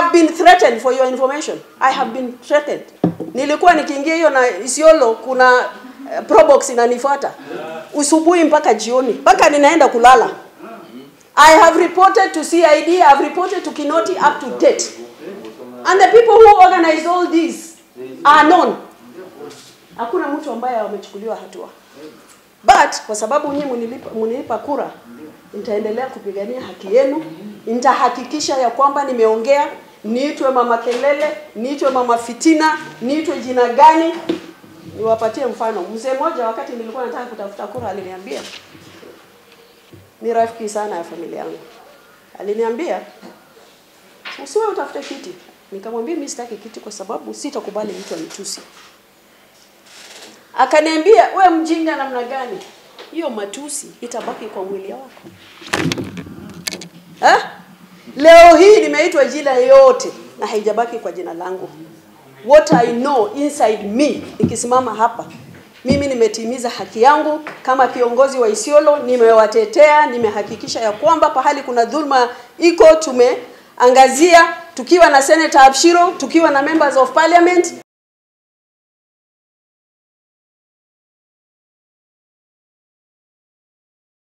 have been threatened for your information. I have been threatened. Nilikuwa nikiingia hiyo na Isiolo kuna uh, probox inanifuata usubuhi mpaka jioni mpaka ninaenda kulala. I have reported to CID, I have reported to Kinoti up to date. And the people who organize all this are known. Hakuna mtu ambaye amechukuliwa hatua. But kwa sababu nyinyi mnilipa, mnilipa kura, nitaendelea kupigania haki yenu. Nitahakikisha ya kwamba nimeongea, niitwe mama kelele, niitwe mama fitina, niitwe jina gani. Niwapatie mfano. Mzee mmoja wakati nilikuwa nataka kutafuta kura aliniambia, ni rafiki sana ya familia yangu, aliniambia usiwe utafute kiti. Nikamwambia mimi sitaki kiti kwa sababu sitakubali mtu anitusi. Akaniambia we mjinga namna gani? Hiyo matusi itabaki kwa mwili wako. Ha? Leo hii nimeitwa jina yote na haijabaki kwa jina langu. What I know inside me nikisimama hapa mimi nimetimiza haki yangu kama kiongozi wa Isiolo, nimewatetea, nimehakikisha ya kwamba pahali kuna dhulma iko tumeangazia, tukiwa na Senator Abshiro, tukiwa na members of parliament